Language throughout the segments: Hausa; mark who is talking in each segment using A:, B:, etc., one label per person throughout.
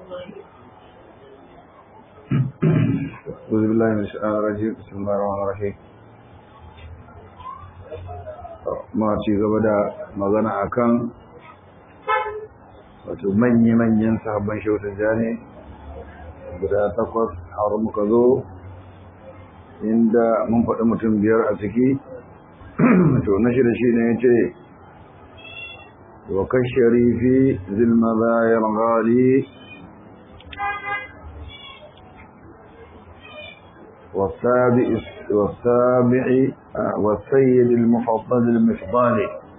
A: أعوذ بالله من الشيطان الرجيم بسم الله الرحمن الرحيم ma ci gaba da magana akan wato manya-manyan sahabban shautar jane guda takwas har muka zo inda mun faɗi mutum biyar a ciki to na shida shi ne ya ce wakan sharifi zilmazayar gali والسابع والسابع والسيد المفضل المفضال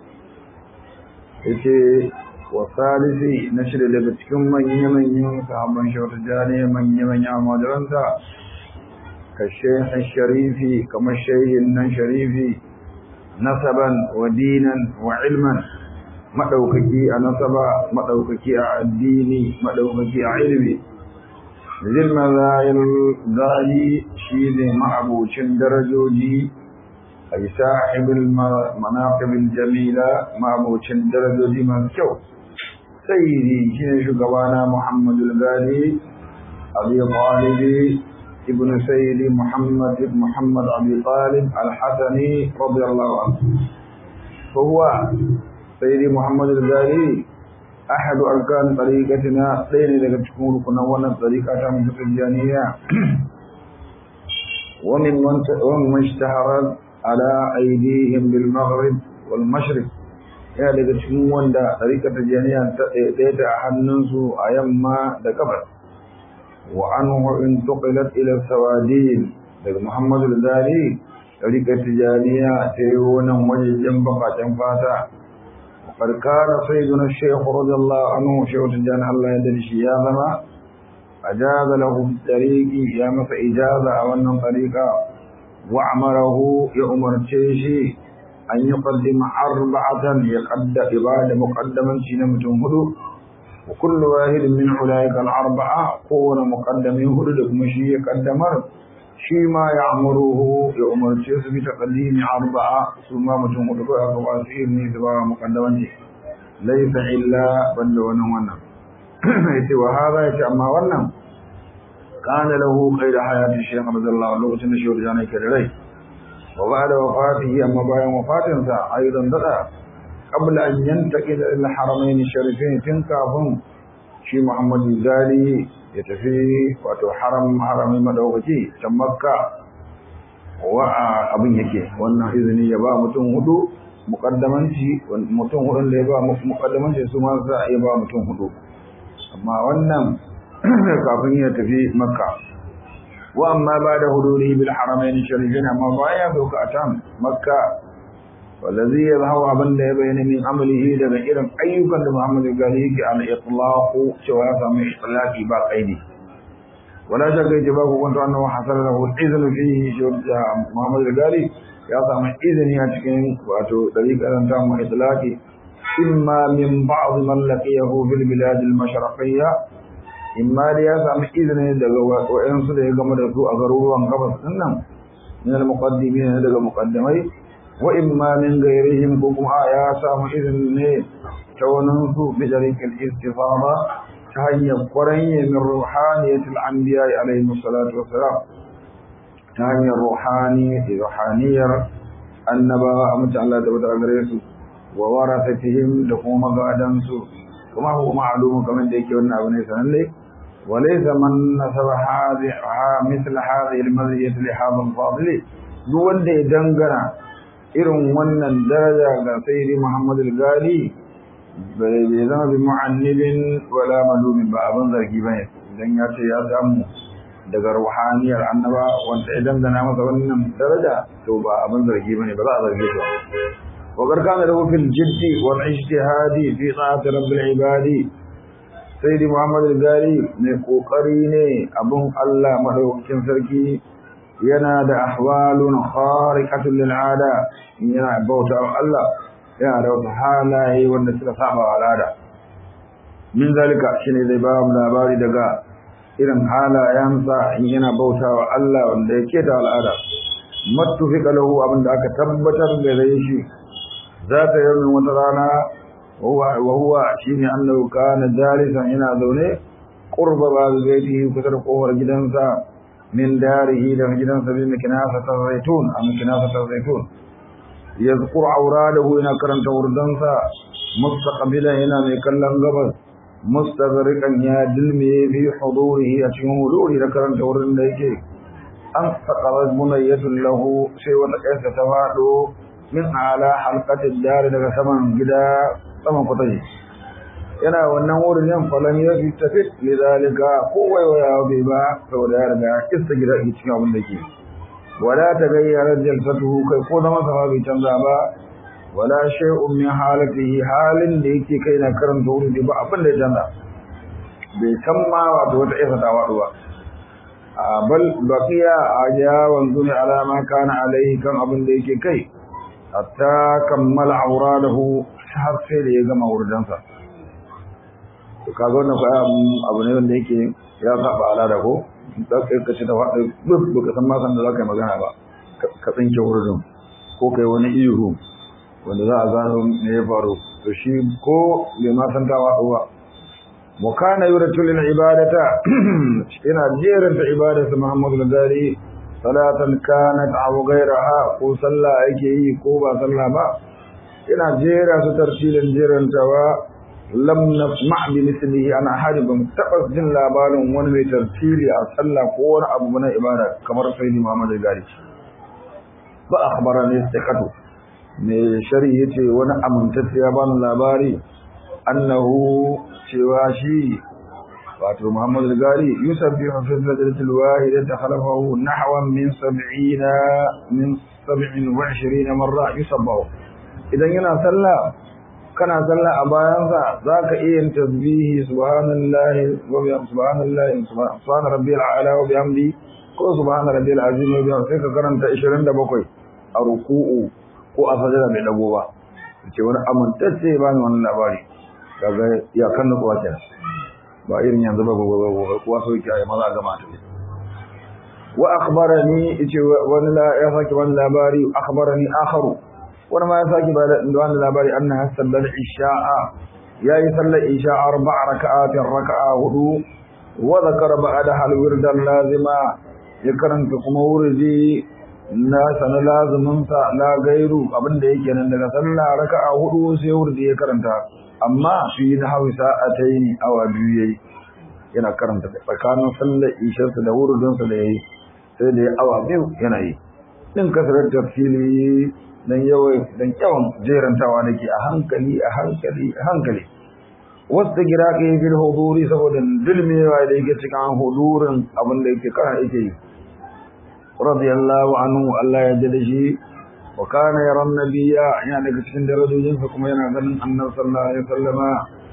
A: yace wasalisi na shirya daga cikin manya-manyan sahabban shawar jani manya-manyan majalanta ka shehin sharifi kamar shehin nan sharifi nasaban wa dinan wa ilman maɗaukaki a nasaba maɗaukaki a addini maɗaukaki a ilmi zilmazayin gali shi ne ma'abucin darajoji a sahibin manaqibin jamila ma'abucin darajoji masu kyau sayyidi shi ne shugabana muhammadul gali abi talibi ibn sayyidi muhammad ibn muhammad abi talib al-hasani radiyallahu anhu فهو سيدي محمد الغالي أحد أركان طريقتنا لين لك تكون كنا وانا طريقة متجانية ومن ومن اشتهرت على أيديهم بالمغرب والمشرق يا لك تكون وانا طريقة تجانية تيتا حننسو أيما دكبر وعنه انتقلت إلى السوادين لك محمد الغالي طريقة تجانية تيونا وججن بقى تنفاتا وقد كان سيدنا الشيخ رضي الله عنه شيخ تجان الله يدري شيابنا أجاز له بالطريق يا مس إجازة أو طريقا وأمره يأمر تشيشي أن يقدم أربعة يقد عبادة مقدما شنمة هدو وكل واحد من أولئك الأربعة قول مقدم هدو لكم شيء قدمر shi ma ya amuruhu ya umarce su bi taqaddimi arba'a su ma mutum hudu ko aka wasu ilmi da ba muqaddamanci laysa illa banda wannan wannan yace wa hada yace amma wannan kana lahu khayra hayati shaykh radiyallahu anhu lokacin da shehu jana yake da rai wa ba'da wafatihi amma bayan wafatin sa aidan dada qabla an yantaqil ila haramain sharifain tun kafin shi Muhammadu Gali ya tafi wato haram harami madaukaki can makka wa abin yake wannan izini ya ba mutum hudu muqaddamanci mutum hudun da ya ba muqaddamanci su ma za a yi ba mutum hudu amma wannan kafin ya tafi makka wa amma ba da huduri bil haramain sharifin amma baya doka a can makka wallazi yazharu abin da ya bayyana min amalihi daga irin ayyukan da Muhammad Gali yake al itlaqu cewa ya samu itlaqi ba qaidi wala shakka yace ba ku kwanta annahu hasala lahu iznu fihi shurta Muhammad Gali ya samu izini a cikin wato dariƙar ta mu itlaqi imma min ba'd man laqiyahu fil bilad al mashriqiyya imma da ya samu izini daga wayansu da ya gama da su a garuruwan gabas din nan min al muqaddimin daga muqaddamai وإما من غيرهم كما يا سام إذن ne ta wani su bi dariqil istifada ta hanyar kwaranye min ruhaniyatil anbiya alayhi salatu wassalam ta hanyar ruhani ruhaniyar annabawa a mutu Allah da bada gare su wa warathatihim da kuma magadan su kuma huwa ma'lumu kamar da yake wannan abu ne sananne وليس من نسب هذه مثل هذه المزية لهذا الفاضل duk wanda ya dangana irin wannan daraja ga sayyidi Muhammad al-Gali bai zama bi mu'annibin wala malumin ba abin zargi bane idan ya ce ya samu daga ruhaniyar annaba wanda idan gana masa wannan daraja to ba abin zargi bane ba za a zarge shi ba وقد كان له في الجد والاجتهاد في طاعة رب العباد سيد محمد الغالي mai kokari ne abun Allah madaukakin sarki yana da ahwalun khariqatul lil ada yana bauta Allah yana da wasu halaye wanda suka saba wa al'ada min zalika shine zai ba mu labari daga irin halayensa in yana bauta wa Allah wanda yake da al'ada mattufiqa lahu abinda aka tabbatar da shi zata yi wata rana wa huwa shine annahu kana jalisan yana zaune qurba baitihi kusa da kofar gidansa min darihi da gidansa bi mikinasat zaitun am mikinasat zaitun yazkur auradahu ina karanta wurdansa mustaqbilan yana mai kallon gabas mustaghriqan ya dilme fi hudurihi a cikin huduri da karanta wurin da yake an saqalat munayyatun lahu sai wata kaisa ta fado min ala halqatid dar daga saman gida saman kwataji yana wannan wurin yan falan ya fi tafi lidalika ko waiwaya bai ba saboda ya riga kista gida cikin abin da ke wala ta gayyara jalsatuhu kai ko da masa bai canza ba wala shay'un min halatihi halin da yake kai na karanta wurin ba abin da ya canza bai san ma wato wata isa ta wadu ba bal baqiya aja wanzu ne alama kana alaihi kan abin da yake kai hatta kammala auradahu har sai da ya gama wurdansa to kaga wannan ko abu ne wanda yake ya saba al'ada ko da kai ka ci da faɗi duk baka san ma san da zaka yi magana ba ka tsinke wurin ko kai wani ihu wanda za a gano me ya faru to shi ko bai ma san ta waɗo ba wa kana yuratu lil ibadata ina jeranta ibadatu Muhammadu al-Gari salatan kanat aw ghayraha ko sallah yake yi ko ba sallah ba ina jera su tartilin jerantawa lam nasma bi mislihi ana haribin tabas jin labarin wani mai tartili a sallah ko wani abu na ibada kamar sayyidi Muhammad al-Gari ba akhbarani istiqatu me shari yace wani amintacce ya bani labari annahu cewa shi wato Muhammad al-Gari yusabbihu fi sajdatil wahidati khalafahu nahwan min 70 min 27 marra yusabbahu idan yana sallah kana sallah a bayansa za ka iya yin tasbihi subhanallahi wa bihamdihi subhanallahi subhana rabbiyal a'la wa bihamdi ko subhana rabbiyal azim wa bihamdi sai ka karanta 27 a ruku'u ko a sajada bai dago ba ce wani amintacce ba ni wannan labari kaga ya kan da kuwa kenan ba irin yanzu ba ba ba ba kuwa so yake ayi maza gama ta wa akhbarani yace wani la ya saki wani labari akhbarani akharu wani ma ya sake ba da wani labari annaha sallal isha'a yayi sallar isha arba'a raka'atin raka'a hudu wa zakara ba'da hal wirdan lazima ya karanta kuma wurdi na sana lazimin sa la gairu abinda yake nan daga sallah raka'a hudu sai wurdi ya karanta amma fi da hawi sa'ataini awa biyu yayi yana karanta tsakanin sallar isha da wurdin sa da yayi sai da awa biyu yana yi din kasarar tafsili dan yawan dan yawan jerantawa nake a hankali a hankali a hankali wasta gira ke fil huduri saboda dilmewa da yake cikin hudurin abin da yake kana yake yi radiyallahu anhu Allah ya jada shi wa kana yara nabiyya yana daga cikin darajojin sa kuma yana ganin annabi sallallahu alaihi wasallama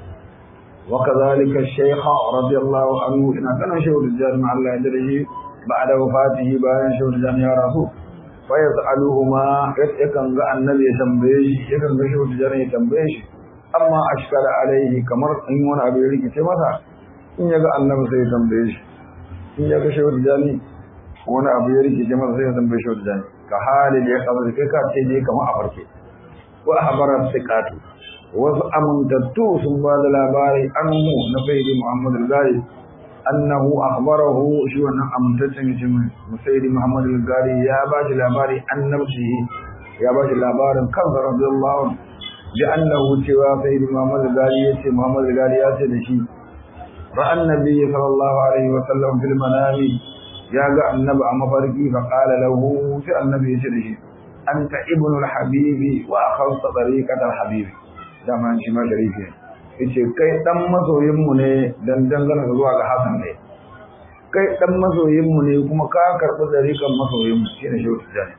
A: wa kadhalika ash-shaykh radiyallahu anhu ina ganin shehu da Allah ya jada shi ba'da wafatihi bayan shehu da ya rasu fayas'aluhuma yakan ga annabi ya tambaye shi yakan ga shehu tijani ya tambaye shi amma ashkala alaihi kamar in wani abu ya rikice masa in ya ga annabi sai ya tambaye shi in ya ga shehu tijani wani abu ya rikice masa sai ya tambaye shehu tijani ka hali da ya kamar kai ka ce dai kamar a farke wa habara siqatu wasu amintattu sun ba da labari anhu na sayyidi muhammad al-gari annahu akhbarahu shi wannan amintaccen mutumin musaidi Muhammad al-Gari ya ba shi labari annabci ya ba shi labarin kansa radiyallahu bi annahu cewa sayyidi Muhammad al-Gari yace Muhammad al-Gari ya ce da shi ra'an nabi sallallahu alaihi wa sallam fil manami ya ga annabi a mafarki fa qala lahu sai annabi ya ce da shi anta ibnu al-habibi wa akhawta tariqat al-habibi dama shi ma sharifi yace kai dan masoyin mu ne dan dangana zuwa ga Hassan ne kai dan masoyin mu ne kuma ka karbi dariƙan masoyin mu shine shehu tijani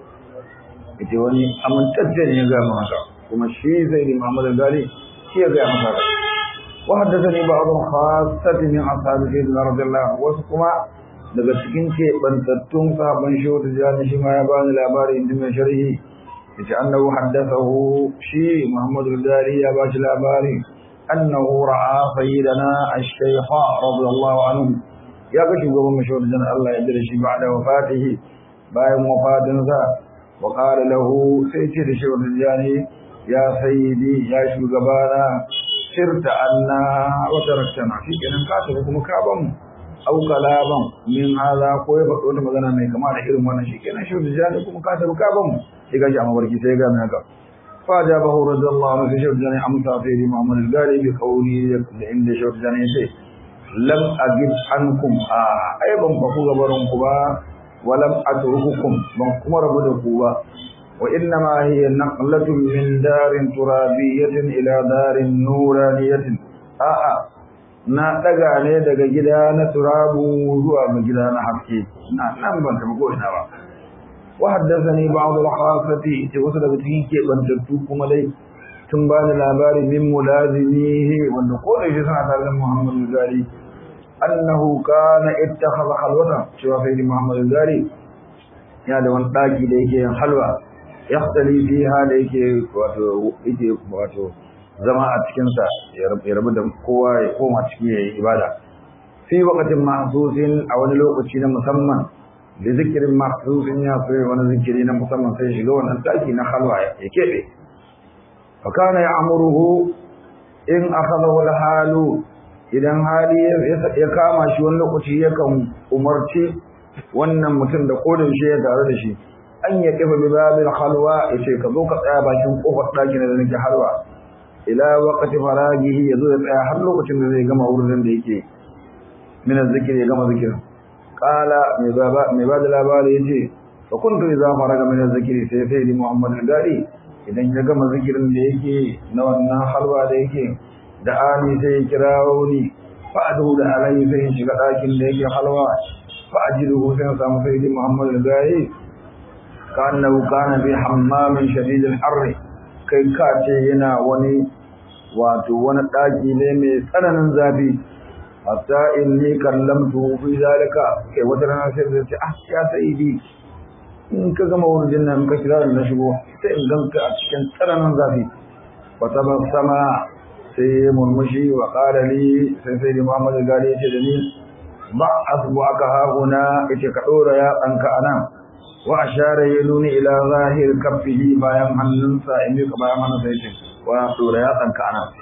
A: yace wani amintacce ne ya ga mu haka kuma shi sai da Muhammad Gali shi ya ga mu haka wa haddathani ba'd khassati min ashabi sayyidina radiyallahu wasu kuma daga cikin ke bantattun sahabban shehu tijani shi ma ya bani labari inda mai sharhi yace annahu haddathahu shi Muhammad Gali ya ba shi labari أنه رأى سيدنا الشيخ رضي الله عنه يا بشي قوم مشهور جنة الله يدري بعد وفاته باين وفاة ذا وقال له سيتي شهور الجاني يا سيدي يا شو قبانا sirta anna wa taraktana shi kenan ka tafi kuma ka ban mu au kalaban min hada ko ya faɗo wata magana mai kama da irin wannan shi kenan shi da kuma ka tafi ka ban mu sai gashi a mabarki sai ga mai haka fa ja bahu radiyallahu anhu sai shi da amsa fi Muhammad al-Ghali bi qawli da inda shi da ne sai lam agib ankum a ai ban faku gabarin ku ba walam atrukukum ban kuma rabu da ku ba wa inna ma hiya naqlatun min darin turabiyatin ila darin nuraniyatin a a na daga ne daga gida na turabu zuwa ga gida na haske na nan ban taɓa ko ina ba wa haddathani ba'd al-khasati ita wasu daga cikin kebantattu kuma dai tun ba ni labari min mulazimihi wanda ko da shi suna tare da Muhammad Gari annahu kana ittakhadha halwatan cewa sai Muhammad Gari ya da wani daki da yake yin halwa yahtali fiha da yake wato yake wato zama a cikin sa ya rabu da kowa ya koma ciki yayi ibada fi waqtin mahsusin a wani lokaci na musamman da zikirin mahsusin ya fi wani zikiri na musamman sai shiga wannan daki na halwa ya kebe فكان يأمره إن أخذه الحال idan hali ya kama shi wani lokaci yakan umarci wannan mutum da kodin shi ya tare da shi an ya kifa bi babil halwa yace ka zo ka tsaya bakin kofar ɗakin da nake halwa ila waqti faragihi ya zo ya tsaya har lokacin da zai gama wurin da yake min zikiri ya gama zikirin qala mai baba mai bada labari yace fa kuntu idza faraga min zikiri sai sai Muhammad al-Gari idan ya gama zikirin da yake na wannan halwa da yake da ani sai ya kirawo ni fa'adu da alayhi sai ya shiga ɗakin da yake halwa fa'ajidu sai ya samu sai di Muhammad al-Gayi kannahu kana bi hammamin shadid al-harr kai ka ce yana wani wato wani ɗaki ne mai tsananin zafi hatta inni kallamtu fi zalika kai wata rana sai ya ce ah ya saidi in ka gama wurin nan ka kira na shigo sai in ganka a cikin tsananin zafi wata ban sama sai murmushi wa ƙara li sai sai da Muhammadu gari ya ce da ni ba asbu aka hahuna yace ka ɗora yatsanka a nan wa ashara ya nuni ila zahir kaffihi bayan hannunsa in yi ka bayan hannunsa yace wa ɗora yatsanka a nan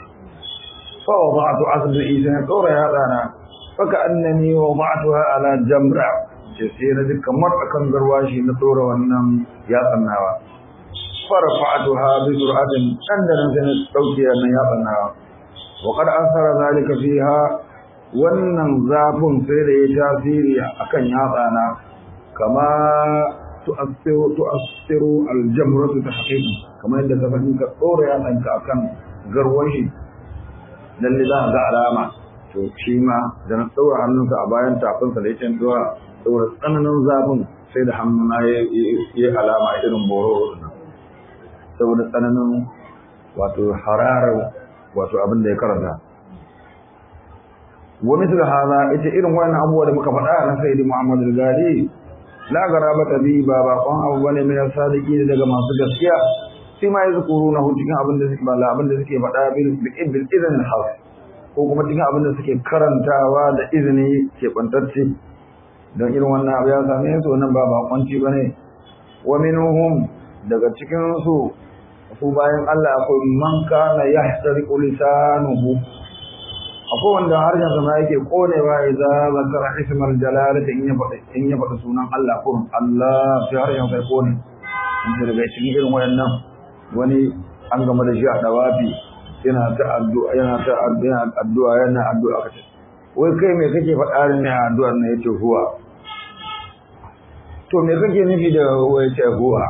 A: fa wada'tu asbi sai ɗora yatsana fa ka annani wada'tuha ala jamra ce sai na ji kamar akan garwashi na tsora wannan yatsan nawa farfa'atuha bi sur'atin dan da nan sai na dauke wannan yatsan nawa wa qad asara zalika fiha wannan zafin sai da ya tasiri akan yatsana kama tu'assiru tu'assiru aljamratu tahqiq kamar yadda ka fahimta ka tsora yatsanka akan garwashi lalle za ga alama to shi ma da na tsora hannunsa a bayan tafinsa da ya duwa saboda tsananin zafin sai da hannuna ya yi alama irin boro saboda tsananin wato hararar wato abin da ya karanta wa misal hada ita irin wannan abubuwa da muka faɗa na sayyidi Muhammad al-Ghali la garabata bi ba ba kon abu bane mai sadiki daga masu gaskiya sai ma yazkuruna hu cikin abin da suke bala abin da suke faɗa bil bil idan hal ko kuma cikin abin da suke karantawa da izini ke bantacce don irin wannan abu ya same su wannan ba bakonci bane wa minhum daga cikin su su bayan Allah akwai man kana yahtariqu lisanuhu akwai wanda harshen sa ma yake konewa idza zakara ismal jalalati in ya faɗa in ya faɗa sunan Allah kurun Allah sai harshen sa kone in daga cikin irin wayannan wani an gama da shi a dawafi yana ta addu'a yana ta addu'a yana addu'a kace wai kai me kake faɗa ne a addu'ar ne yace huwa to me kake nufi da wai ce huwa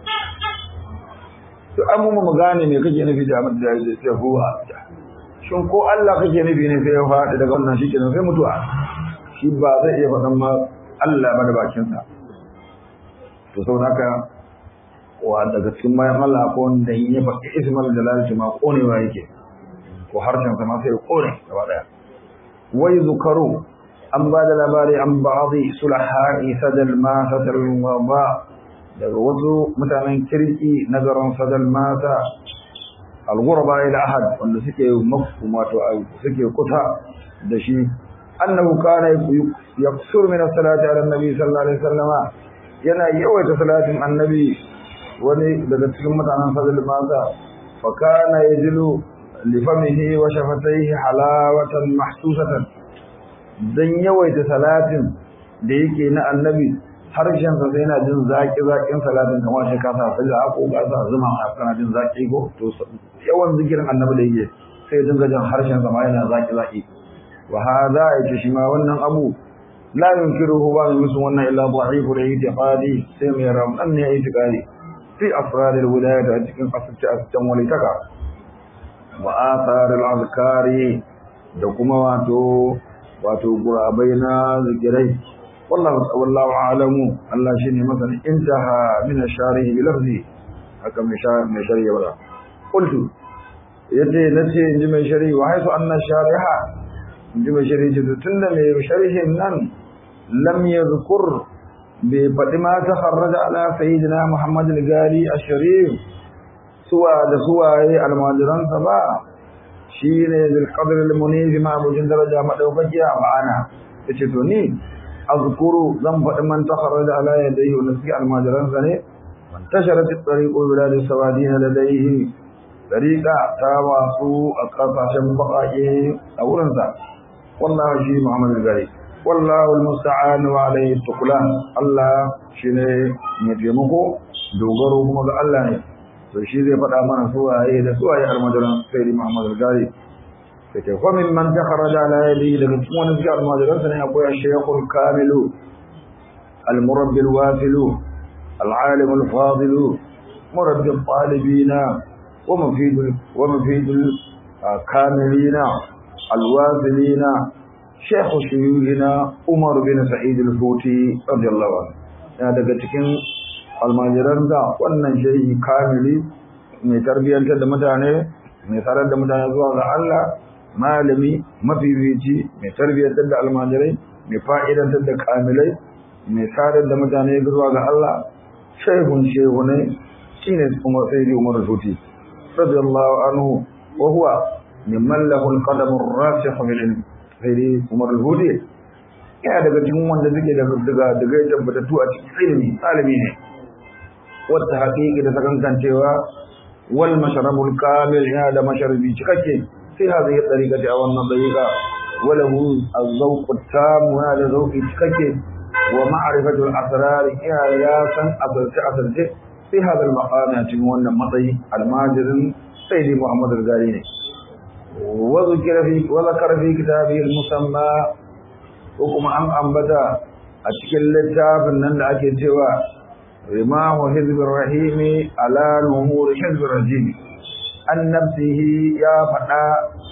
A: to an mu mu gane me kake nufi da abin da ya ce huwa shin ko Allah kake nufi ne sai ya faɗi daga wannan shi kenan sai mutuwa shi ba zai iya faɗan ma Allah ba da bakin sa to saboda haka wa daga cikin bayan Allah ko wanda in ya faɗi ismal jalalati ma konewa yake ko harshen sa ma sai ya kone gaba daya wai zukaru an ba da labari an ba'adhi sulaha'i sadal ma sadal ba daga wasu mutanen kirki na garin sadal mata al-ghuraba ila ahad wanda suke mafhum wato suke kusa da shi annahu kana yaksur min as-salati ala an-nabi sallallahu alaihi wasallama yana yawaita salatin annabi wani daga cikin mutanen sadal mata fa kana yajilu lifamihi wa shafataihi halawatan mahsusatan dan yawaita salatin da yake na annabi harshen sa sai yana jin zaki zakin salatin kamar shi ka sa sai ko ga sa zuma a kana jin zaki ko to yawan zikirin annabi da yake sai dinga jin harshen sa ma yana zaki zaki wa hada yace shi ma wannan abu la yunkiruhu ba musu wannan illa dha'ifu al-i'tiqadi sai mai ramdan ne i'tiqadi fi asrar al-wilayah a cikin asirce asircen walitaka wa athar al-azkari da kuma wato wato gurabai na zikirai wallahu wallahu a'lamu Allah shine masani intaha min ash-sharih bi lafzi haka mai mai shari'a ba qultu yace nace inji mai shari'a wa haisu anna shariha inji mai shari'a tunda mai sharhin nan lam yadhkur bi fadi ma takharraja ala sayyidina Muhammad al-Gali ash-Sharif suwa da suwaye almajiran sa ba shine bil qadr al-munif ma abujin daraja madaukakiya ma'ana yace to ni azkuru zan fadi man takharraja ala yadayhi wa nasi almajiran sa ne man tasharat at-tariq bilad sawadin ladayhi tariqa ta wasu a kasashen baƙaƙe a wurinsa wallahi shi Muhammad al-Gali wallahu almusta'an wa alayhi tuqlan Allah shine mai taimako dogaro kuma ga Allah ne to shi zai faɗa mana suwaye da suwaye almajiran sayyidi Muhammad al-Ghali sai ta fa min man takharaja ala yadi daga cikin wani cikin almajiran sa ne akwai ash-shaykhul kamilu al-murabbi al-wasilu al-alim al-fadilu murabbi al-talibina wa mufidul wa mufidul kamilina al-wasilina شيخ شيوخنا عمر بن سعيد الفوتي رضي الله عنه ya daga cikin almajiran da wannan shehi kamili mai tarbiyyantar da mutane mai sarar da mutane zuwa ga Allah malami mafifici mai tarbiyyantar da almajirai mai fa'idantar da kamilai mai sarar da mutane zuwa ga Allah shehun shehunai shine Umar Sayyidi Umar Futi radiyallahu anhu wa huwa mimman lahu al-qadam ar-rasikh bil ilm sai Umar al-Hudi yana daga cikin wanda suke da daga daga tabbatattu a cikin ilimi alimi ne wata haƙiƙi da sakankancewa wal masharabul kamil ya da masharabi cikakke sai ha zai tsarika a wannan dariƙa walahu az-zawq at-tam wa da zawqi cikakke wa ma'rifatu al-asrar ya ya san asarce asarce sai hada al-maqam ya cikin wannan matsayi almajirin sayyidi Muhammad al-Gari ne وذكر في وذكر في كتابه المسمى وكما أم أنبتا أتكل لتاب أن أكي سوى رماه حزب الرحيم على نمور حزب الرجيم عن نفسه يا فتى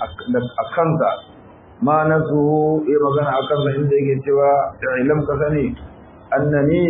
A: أكنت ما نفسه إما كان أكنت عندك سوى علم كثني أنني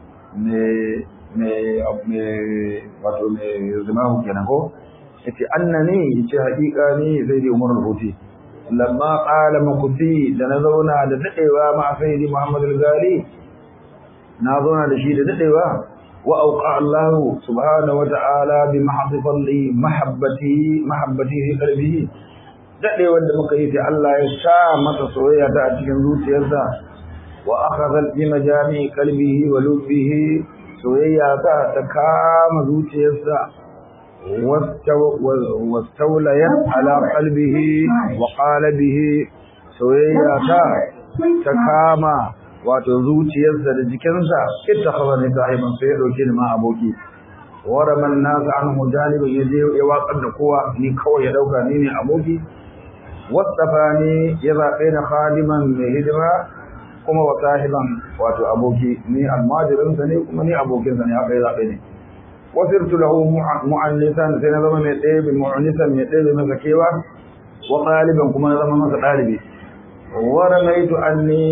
A: wato mai zimahu kenan ko yace annani yace hakika ni sai dai Umar al-Huti lamma qala makuti da na zauna da dadewa ma sayyidi Muhammad al-Ghali na zauna da shi da dadewa wa auqa Allah subhanahu wa ta'ala bi mahdhi fadli mahabbati mahabbati fi qalbihi dadewa da muka yi sai Allah ya sa masa soyayya ta a cikin zuciyarsa wa akhadha bi majami qalbihi wa lubbihi soyayya ta ta kama zuciyarsa واستوليت على قلبه وقال به soyayya ta ta kama wato zuciyarsa da jikinsa ittakhadha ni sahiban sai ya dauke ni ma aboki waraman nas anhu janiban yaje ya watsar da kowa ni kawai ya dauka ni ne aboki wasafani ya zabe na khadiman mai hidima kuma wa sahiban wato aboki ni almajirinsa ne kuma ni abokinsa ne haka ya zabe ni وصرت له مؤنثا سنظم من طيب مؤنثا من طيب مسكيوا وطالبا كما نظم مسا طالبي ورميت أني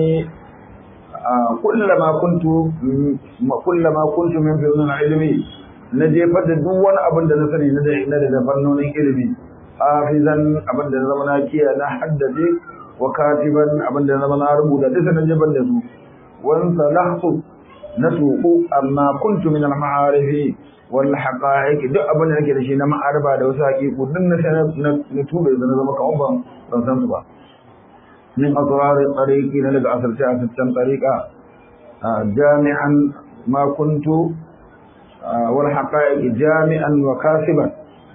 A: كلما كنت كلما كنت من فنون علمي نجيفت دون أبن دنسري ندى فنون علمي حافظا أبن دنزمنا كيا نحدثي وكاتبا أبن دنزمنا ربودا دسنا جبن دسو وانسلحت نتوق أما كنت من المعارف wal haqa'iq duk abin da nake da shi na ma'arba da wasu haƙiƙu duk na na tube da na zama kawai ban ban san su ba min asrar tariqi na daga asarci asarcen tariqa jami'an ma kuntu wal haqa'iq jami'an wa kasiban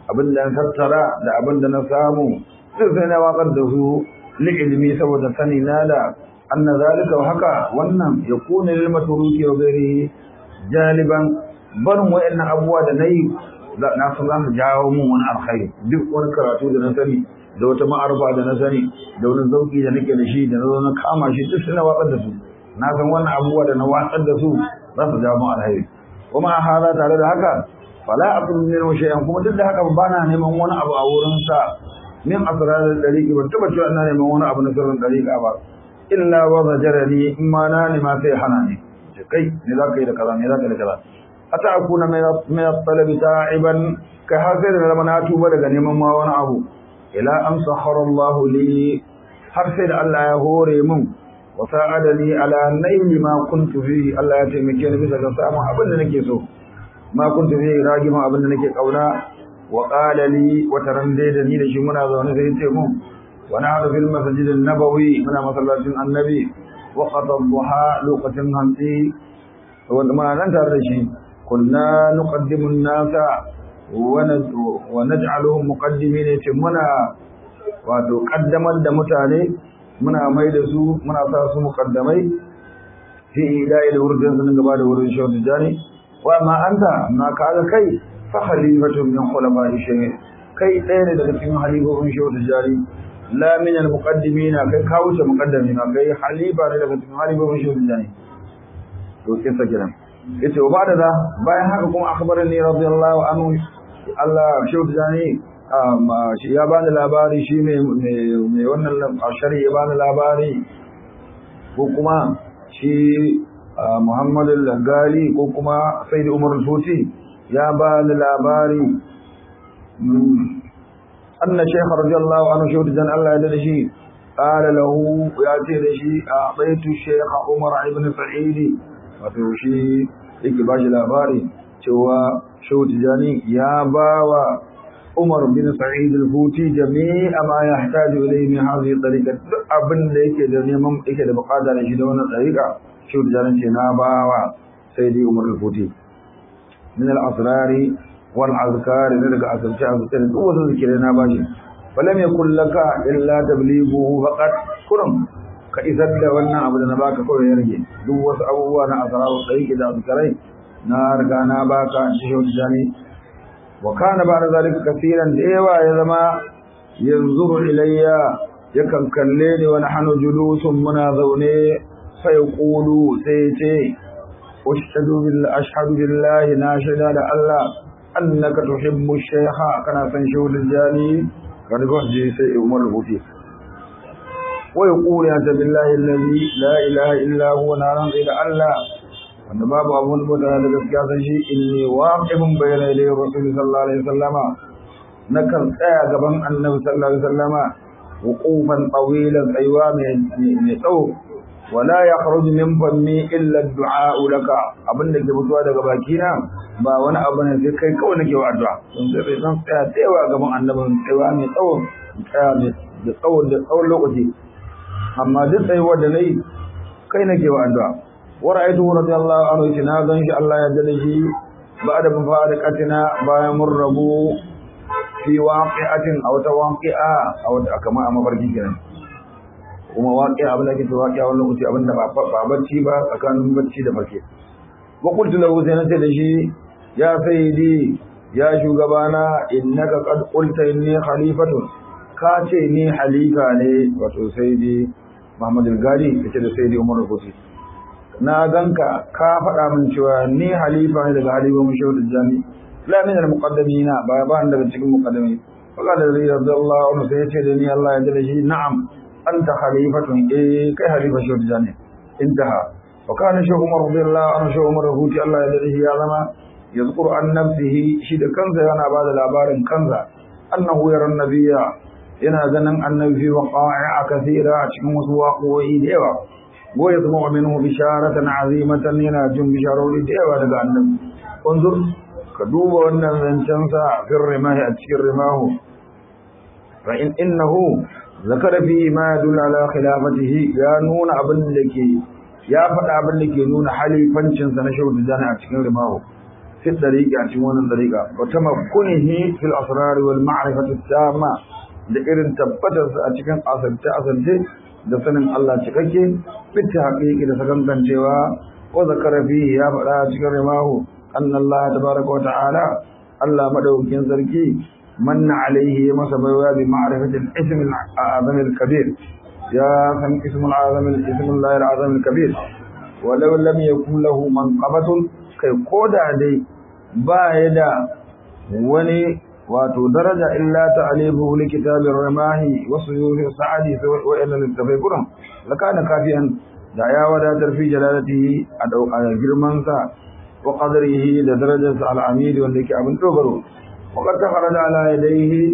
A: abin da na tattara da abin da na samu duk sai na watsar da su li ilmi saboda sani na da anna zalika wa haka wannan yakunu lil matruki wa ghairihi jaliban barin wa'annan abubuwa da nayi na san za su jawo mun wani alkhairi duk wani karatu da na sani da wata ma'arfa da na sani da wani zauki da nake da shi da na zo na kama shi duk suna watsar da su na san wannan abubuwa da na watsar da su za su jawo mun alkhairi kuma a hada tare da haka fala aqul min shay'an kuma duk da haka ba na neman wani abu a wurin sa min asrar dariqi ban taba cewa ina neman wani abu na sirrin dariqa ba illa wa zajarani in ma na ne ma sai hana ni kai ne za ka yi da kaza ne za ka yi da kaza ata akuna min at-talabi ta'iban ka hasir da na tuba daga neman ma wani abu ila an sahara Allah li har sai da Allah ya hore min wa sa'adani ala naili ma kuntu fi Allah ya taimake ni bisa ga samun abin da nake so ma kuntu fi ragima abin da nake kauna wa qala li wa tarande da ni da shi muna zaune sai ce mun wa nahdu fil masjid an-nabawi muna masallacin annabi wa qad duha lokacin hanti wanda muna nan tare da shi kunna nuqaddimu an-nasa wa naj'aluhum muqaddimin ce muna wato kaddamar da mutane muna mai da su muna sa su muqaddamai fi ilahi da wurin sun gaba da wurin shawtu jani wa ma anta ma kaga kai fa khalifatun min khulafa'i shay kai ɗaya ne daga cikin halifofin shawtu jani la min al-muqaddimin kai ka wuce muqaddami ma kai halifa ne daga cikin halifofin shawtu jani to kisa kiran yace wa bada da bayan haka kuma akhbarani radiyallahu anhu Allah shautu zani shi ya bani labari shi mai mai wannan ashari ya bani labari ko kuma shi Muhammad al-Gali ko kuma Sayyid Umar al-Futi ya bani labari anna shaykh radiyallahu anhu shautu zan Allah ya da shi قال له يا تيرشي أعطيت الشيخ عمر بن سعيد wato shi yake ba shi labari cewa shehu tijani ya ba wa umar bin sa'id al-huti jami'a ma ya hataju ilayhi min hadhihi tariqa duk abin da yake da neman yake da bukata da shi da wannan tariqa shehu tijani ce na ba wa sayyidi umar al-huti min al-asrari wal azkar ne daga asirce asirce duk wasu zikire na ba shi falam yakul laka illa tablighuhu faqat kurum ka isar da wannan abu da na baka kawai ya rage duk wasu abubuwa na asararu tsayi da azkarai na riga na baka shi shi jani wa kana ba da zalika kasiran da yawa ya zama yanzuru ilayya yakan kalle ni wa nahnu julusun muna zaune fa yaqulu sai ce ashhadu billahi ashhadu billahi na shaida da Allah annaka tuhibbu shaykha kana san shi jani kan goje sai Umar Hufi ويقول أنت بالله الذي لا إله إلا هو نارا إلى الله wanda babu abun bauta da gaskiya san shi inni waqifun bayna ilayhi rasul sallallahu alaihi wasallama nakan tsaya gaban annabi sallallahu alaihi wasallama wuqufan tawilan tsayuwa mai tsawo wala yakhruju min fammi illa ad-du'a laka abin da ke fitowa daga bakina ba wani abu ne sai kai kawai nake wa addu'a don sai zan tsaya tsayawa gaban annabi tsayuwa mai tsawo tsaya mai da tsawon da tsawon lokaci amma duk tsayuwar da nayi kai nake wa addu'a wa ra'aytu radiyallahu anhu shi na gan shi Allah ya dade shi ba'da mufariqatina bayan mun rabu fi waqi'atin aw ta waqi'a aw ta kama a mafarki kenan kuma waqi'a abin da ke waqi'a wannan lokaci abin da ba bacci ba tsakanin bacci da farke wa qultu lahu sai nace da shi ya sayyidi ya shugabana innaka qad qulta inni khalifatun ka ce ni halifa ne wato sayyidi Muhammad al-Gali kace da sayyidi Umar al-Futi na ganka ka faɗa min cewa ni halifa ne daga halifa mu shehu jami la min al-muqaddimina ba ba daga cikin muqaddimi wala da radiyallahu anhu sai yace da ni Allah ya dade shi na'am anta khalifatun eh kai halifa shehu jami intaha wa kana shehu Umar radiyallahu anhu shehu Umar al-Futi Allah ya dade shi ya zama yazkuru an nafsihi shi da kansa yana ba da labarin kansa annahu yara nabiyya yana ganin annabi fi waqa'a kathira a cikin wasu waƙoƙi da yawa wa yasma'u minhu bisharatan azimatan yana jin bisharori da yawa daga annabi unzur ka duba wannan zancen sa fir rimahi a cikin rimahu fa in innahu zakara fi ma yadullu ala khilafatihi ya nuna abin da ke ya faɗa abin da ke nuna halifancin sa na shehu tijani a cikin rimahu في الطريقة أتمنى الطريقة وتمكنه في الأسرار والمعرفة التامة da irin tabbatarsa a cikin asirce-asirce da sanin Allah cikakke fitta haƙiƙi da sakankancewa ko zakara fi ya faɗa cikin rimahu an Allah tabaraka wa ta'ala Allah madaukakin sarki manna alaihi masa baiwa bi ma'rifatil ism al-azam al-kabir ya san ism al-azam ism Allah al-azam al-kabir walau lam yakun lahu manqabatun kai koda dai ba ya da wani wato daraja illa ta'alifu li kitabir ramahi wa suyuhi sa'adi wa ila littafai kuran lakana kafiyan da ya wadatar fi jalalatihi a dauka girman sa wa qadrihi da darajar sa al-amid wanda yake abin dogaro wa qad takharada ala yadayhi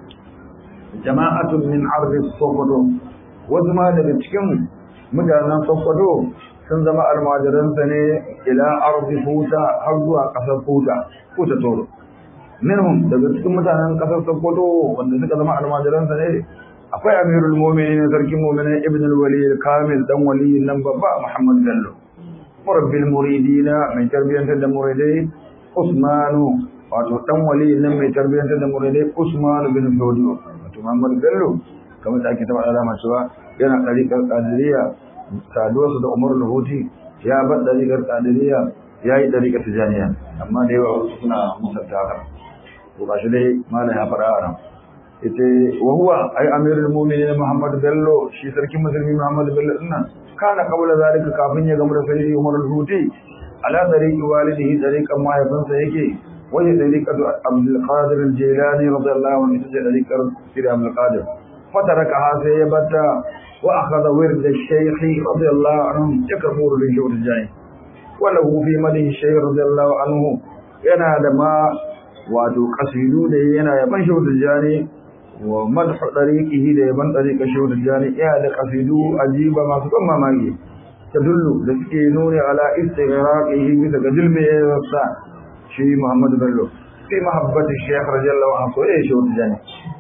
A: jama'atun min ardi sokoto wasu ma daga cikin mutanen sokoto sun zama almajiransa ne ila ardi futa har zuwa kasar futa futa toro minhum daga cikin mutanen kasar Sokoto wanda suka zama almajiransa ne akwai Amirul Mu'minin sarkin mu'minin Ibn al-Wali kamil dan wali nan babba Muhammad Bello murabbil muridina mai tarbiyantar da muridai Usmanu wato dan wali nan mai tarbiyantar da muridai Usman bin Fodio wato Muhammad Bello kamar da ake tabbata alama cewa yana ɗariƙar Qadiriyya saduwarsa da Umar al-Huti ya bar ɗariƙar Qadiriyya ya yi ɗariƙar Tijaniya amma da yawa wasu suna musanta haka to gashi dai malam ya fara ran ita wa huwa ay amirul mu'minin Muhammad Bello shi sarkin musulmi Muhammad Bello din nan kana kabula zalika kafin ya gamu da sayyidi Umar al-Huti ala tariqi walidihi tariqan mahaifinsa yake wani tariqatu Abdul Qadir al-Jilani radiyallahu anhu ita tariqar Sir Abdul Qadir fataraka sai ya bata wa akhadha wird al-shaykh radiyallahu anhu yakfuru bi shawr al-jani وله في مدح الشيخ رضي الله عنه yana da ma wato kasidu da yana yaban shehu tijjani wa madhu dariqihi da yaban dariqa shehu tijjani yana da kasidu ajiba masu ban mamaki tadullu da suke nuni ala istighraqihi bisa ga dilmi yasa shi Muhammad Bello fi mahabbati Sheikh radiyallahu anhu sai shehu tijjani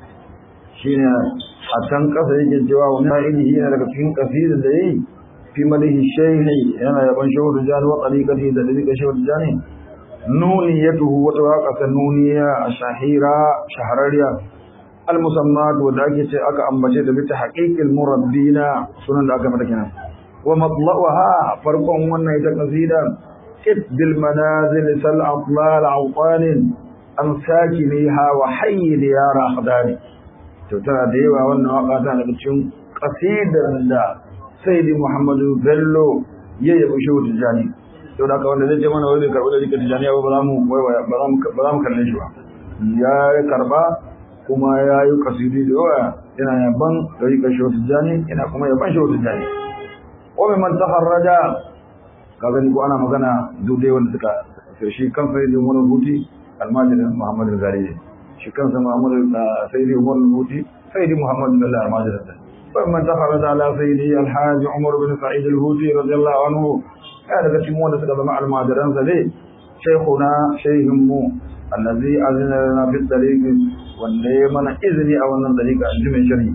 A: shine a can kasa yake cewa wannan ilimi yana daga cikin kasidar da yayi في مده الشيخ أنا يبن شهر الجان وطريقته ذلك شهر الجان نونيته وتواقع النونية الشهيرة شهرية المسمات ودعكة أكا أمجد بتحقيق المربين سنن أكا متكنا ومطلعها فرق من يتقصيدا كت بالمنازل سل أطلال عوطان أم ساكنيها وحي ديار أخداني تترى ديوة والنواقع تانا بتشون قصيدا sayyidi muhammadu bello ya yabi shehu tijjani to da wanda zai ce mana wai bai karɓi da rika tijjani ba za mu ba za mu kalle shi ba ya karɓa kuma ya yi kasidi da yawa yana yaban da rika shehu tijjani yana kuma yaban shehu tijjani ko mai man taharraja ka gani ko ana magana duk dai wanda suka shi kan sayyidi umar huti almajirin muhammadu gari shi kansa muhammadu sayyidi umar huti sayyidi muhammadu bello almajirin فمن تخرج على سيدي الحاج عمر بن سعيد الهوتي رضي الله عنه هذا كتمون سكت مع المادران سلي شيخنا شيخم الذي أذن لنا في الطريق والنيمن إذني أو أن الطريق أنجم شري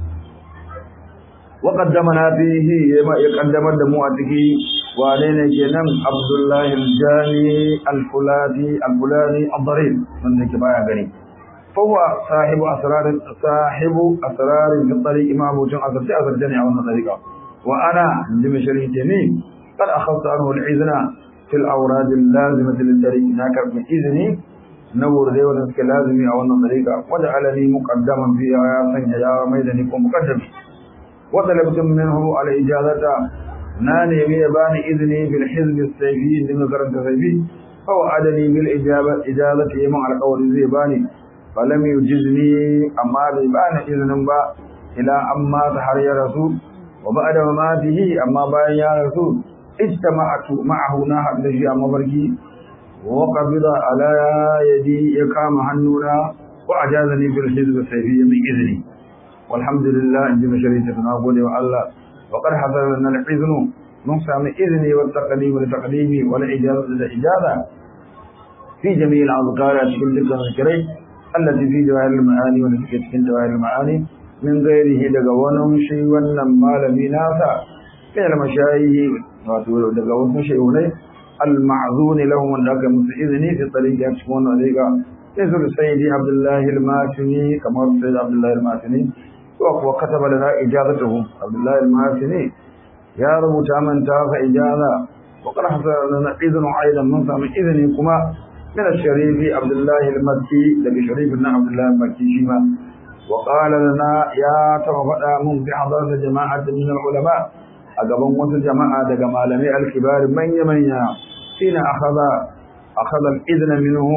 A: وقدمنا فيه يقدم الدموعته وعلينا جنم عبد الله الجاني الفلاني الفلاني الضريب من ذلك بايا غني فهو صاحب أسرار صاحب أسرار في الطريق ما أبو جن أسر أسر جني أو الطريقة وأنا عندما شريك جميل قد أخذت عنه الإذن في الأوراد اللازمة للطريق هناك من إذني نور ذي ونسك لازمي أو الطريقة وجعلني مقدما فيها يا سنجا يا ميدني مقدم وطلبت منه الإجازة ناني بيباني إذني في الحزب السيفي لما كرمت سيفي فوعدني بالإجابة إجازة يمع القول زيباني falam yujizni amma bai bani izinin ba ila amma ta har ya rasu wa ba'da mamatihi amma bayan ya rasu ijtama'atu ma'ahu na hadda shi a mafarki wa qabida ala yadi ya kama hannuna wa ajazani bil hizb sayfi min izni walhamdulillah inji masharita na gode wa Allah wa qad hadara lana al iznu mun sami izni wa taqdim wa taqdimi wa al ijazah da ijaza fi jami' al azkar cikin dukkan zikirai التي في جواهر المعاني والتي في جواهر المعاني من غيره daga wani shi wannan malami nasa kai da mashayi wato daga wasu shehunai المعذون لهم وذاك مسئذني في طريق يكشفون عليك مثل سيدي عبد الله الماسني كما سيد عبد الله الماسني وكتب لنا إجازته عبد الله الماسني يا رب تامن تاف إجازة وقد حصل لنا إذن أيضا من سام إذن كما من الشريف عبد الله المكي لك شريف عبد الله المكي شيما وقال لنا يا توفى من بحضرة جماعة من العلماء أقبل وسط جماعة دقا لمي الكبار من يمنيا حين أخذ أخذ الإذن منه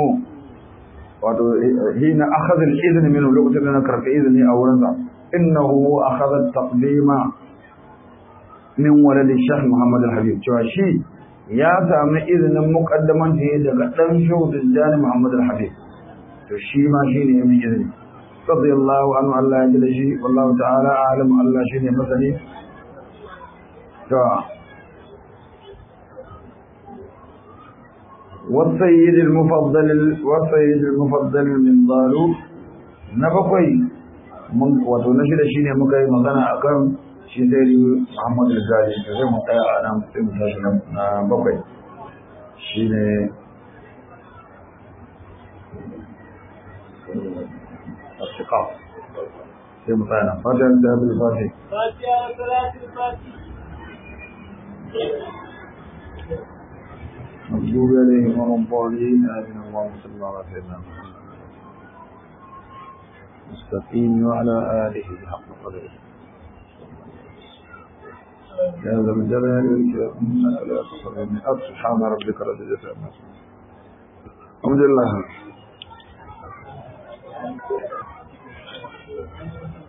A: حين أخذ الإذن منه لقد نكر في إذنه أولا إنه أخذ التقديم من ولد الشيخ محمد الحبيب شواشي يا سامي إذن مقدما في دقا شوط الجاني محمد الحبيب شي ما شيني من إذن رضي الله عنه الله يجل شيء والله تعالى أعلم الله شيني مثلي والسيد المفضل والسيد المفضل من ضالو نبقي من وتنشد شيني مكاي مغانا أكرم shi sai Muhammadu Rizali da zai mu tsaya a nan sai mu tashi na bakwai shi ne الثقاف في مطانا فاتحة الذهب الفاتح
B: فاتحة صلاة الفاتح
A: مكتوب عليهم وهم ضالين آمين اللهم صل على سيدنا محمد مستقيم وعلى آله حق قدره يا ذا الجلال والإكرام إنك لا تصل من سبحان ربك رب العزة عما يصفون الحمد لله